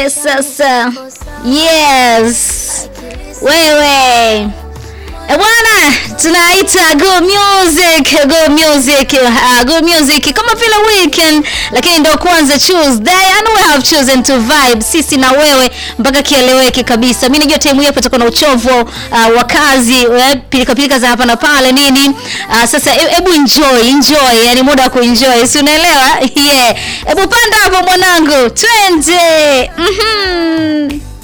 Sasa yes, wewe E bwana, tunaita good music, good music, uh, good music kama vile weekend, lakini ndo kwanza Tuesday and we have chosen to vibe sisi na wewe mpaka kieleweke kabisa. Mimi najua time hii tutakuwa na uchovu uh, wa kazi, pilika pilika za hapa na pale nini. Uh, sasa hebu enjoy, enjoy, yani muda wa kuenjoy, si unaelewa? Yeah, hebu panda hapo mwanangu, twende. Mhm.